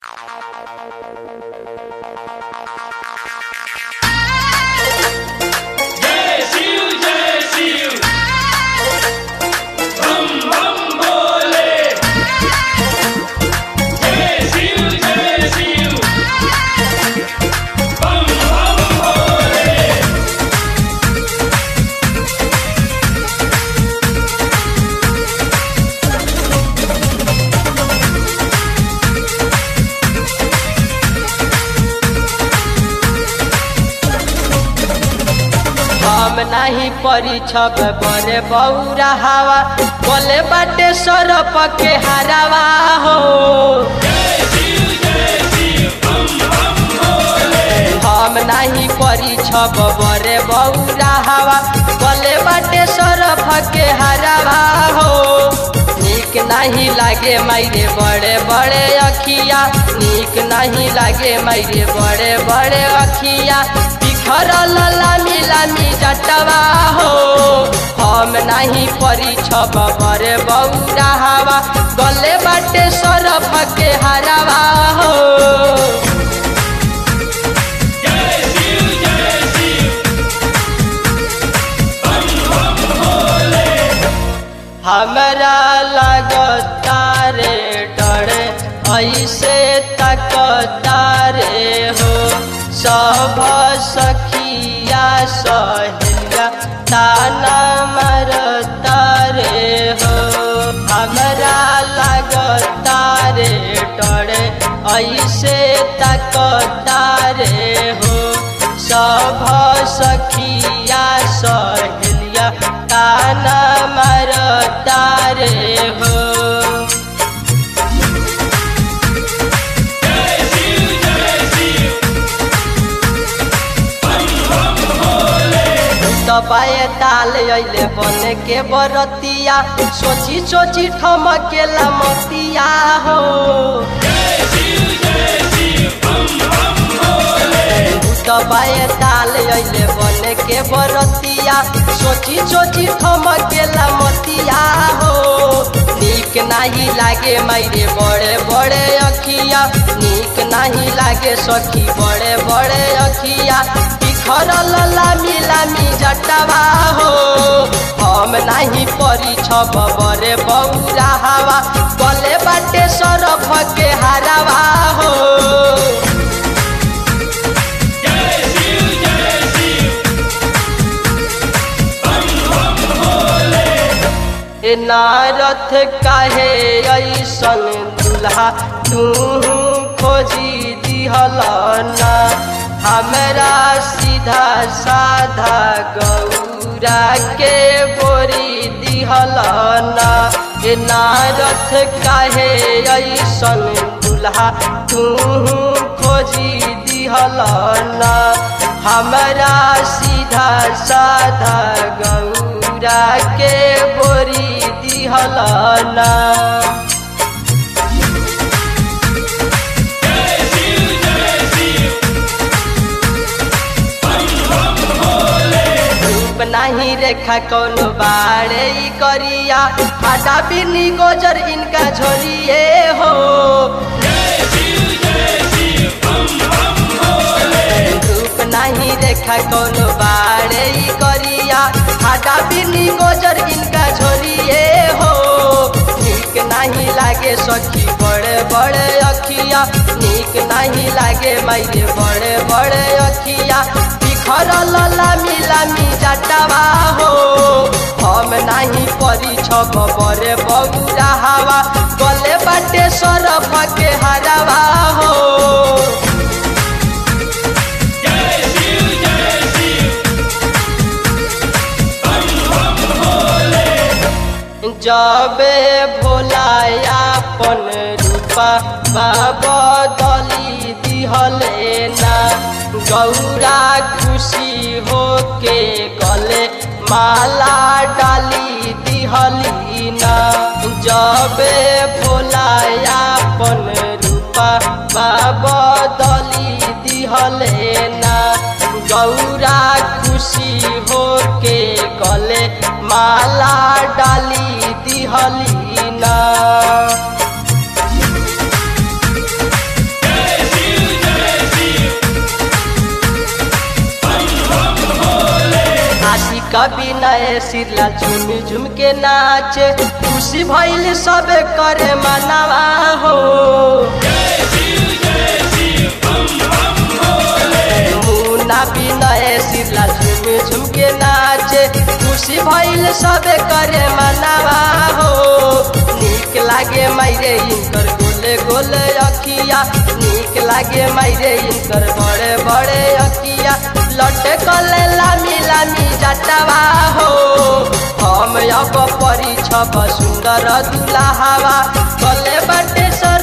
जय शिव जय शिव बम बम भोले जय शिव जय शिव बम बम भोले हम नाही परिछब बरे बौरा हवा बोले बाटे सरप के हरावा हो जय शिव जय शिव बम बम भोले हम नाही परिछब बरे बौरा हवा बोले बाटे सरप के हरावा हो नीक नहीं लागे मायरे बड़े बड़े अखिया नीक नहीं लागे मायरे बड़े बड़े अखिया बिखरल लामी लामी जटवा हो हम नहीं परिछब बरे बौरा हवा गले बाटे सरफ के हरावा हो जय शिव जय शिव बम बम भोले हमरा लगता रे डर ऐसे तकता रे हो सब सखिया सहेलिया ताना मरता रे हो हमरा लगता रे डर ऐसे तकता रे हो सब सखिया सहेलिया ताना मरता रे हो जय शिव जय शिव बम बम भोले दबाए ताल अइले बन के बरतिया सोची सोची ठमकेला मतिया हो जय शिव जय शिव बम बम भोले दबाए ताल अइले बन के बरतिया सोची सोची ठमकेला मतिया हो नीक नाही लागे मायरे बड़े बड़े अखिया नीक नाही लागे सखी बड़े बड़े अखिया बिखरल लामी लामी जटवा हो हम नाही परी छब बरे बौरा हवा गले बाटे सरफ के हरावा हो जय शिव जय शिव बम बम भोले ए नारथ काहे ऐसन दुल्हा तू खोजी दिहलना हमरा सीधा साधा गौरा के बोरी दिहलना ए नारथ काहे ऐसन दुल्हा तू खोजी दिहलना हमरा सीधा साधा गौरा के बोरी दिहलना जय शिव जय शिव बम बम भोले रूप नाही रेखा कौनो बाड़े ई करिया आटा बिनी गोजर इनका झोरिए हो जय शिव जय शिव बम बम भोले रूप नाही रेखा कौनो बाड़े ई करिया आटा बिनी गोजर इनका झोरिए हो नीक नहीं लागे सखी बड़े बड़े अखिया नीक नहीं लागे मायरे बड़े बड़े अखिया बिखरल लामी लामी जटवा हो हम नहीं परी छब बरे बौरा हवा गले बाटे सरफ के हरावा हो जय शिव जय शिव बम बम भोले जबे भोलाया पन रूपा बाबा दली दिहले ना गौरा खुशी हो के गले माला डाली दिहली ना जबे भोलाया पन रूपा बाबा दली दिहले ना गौरा खुशी हो के गले माला डाली दिहली ना कभी नए सिरला झुम झुम के नाचे खुशी भइल सब करे मनावा हो मुन्ना भी नए सिरला झुम झुम के नाचे खुशी भइल सब करे मनावा हो नीक लागे मायरे इनकर गोले गोले अखिया नीक लागे मायरे इनकर बड़े बड़े अखिया लटे कले लामी लामी जटवा हो हम अब परी छब सुंदर दुल्हावा कले बटे